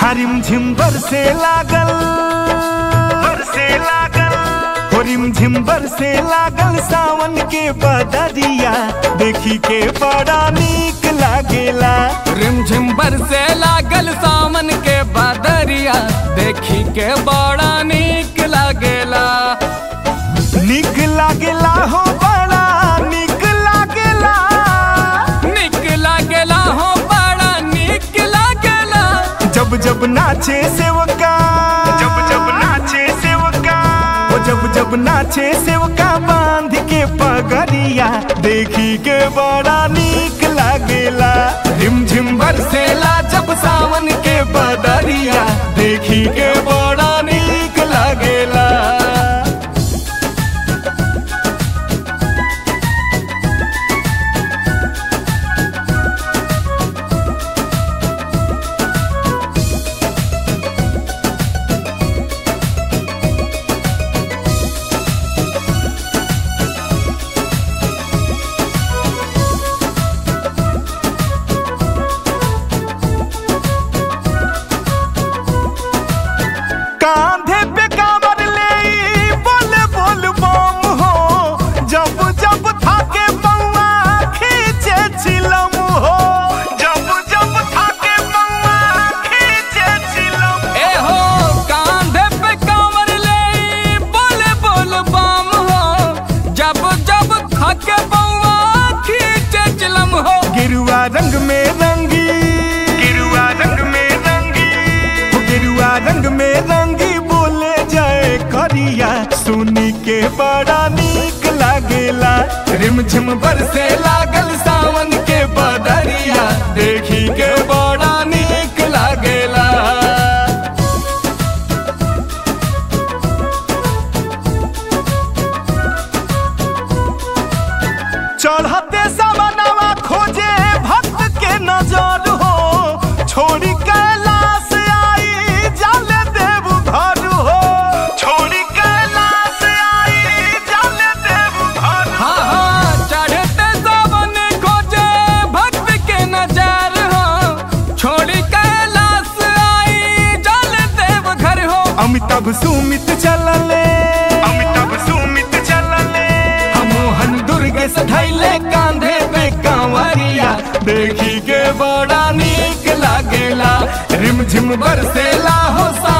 हरिम झिम बरसे लागल बरसे लागल हो रिम झिम बरसे लागल सावन के बदरिया देखी के बड़ा नीक लागेला रिमझिम बरसे लागल सावन के बादरिया देखी के बड़ा नीक लागेला नीक लागेला हो बड़ा नीक लागेला नीक लागेला हो बड़ा नीक लागेला जब जब नाचे सेवका जब जब नाचे सेवका ओ जब जब नाचे सेवका बांध के पगड़िया देखी के बड़ा नीक लागेला रिम झिम बरसेला जब सावन के बदरिया देखी के बड़ा नीक लागेला कांधे पे कांवर ले ई बोल बोल बम हो जब जब थाके पौआ खींचे चिलम हो जब जब थाके पौआ खींचे चिलम ए हो कांधे पे कांवर ले बोले बोल बम हो जब जब थके बउआ खींचे चिलम हो गिरुआ रंग में रंगी गिरुआ रंग में रंगी हो गिरुआ रंग में रंगी बोले जाए करिया सुनी के बड़ा नीक लागेला रिम झिम बरसे लागल सावन के बदरिया देखी के बड़ा नीक लागेला चढ़ते समनवा खोजे भक्त के नजर हो छोड़ी कैलाश आई जल देव घर हो छोड़ी कैलाश आई जल देव घर हाँ हाँ चढ़ते सावन खोजे भक्त के नजर हो छोड़ी कैलाश आई जल देव घर हो अमिताभ सुमित चलले अमिताभ सुमित चलले मोहन दुर्ग सधैले कांधे पे कांवरिया देखी के बड़ा नीक लागेला रिम झिम बरसेला हो सा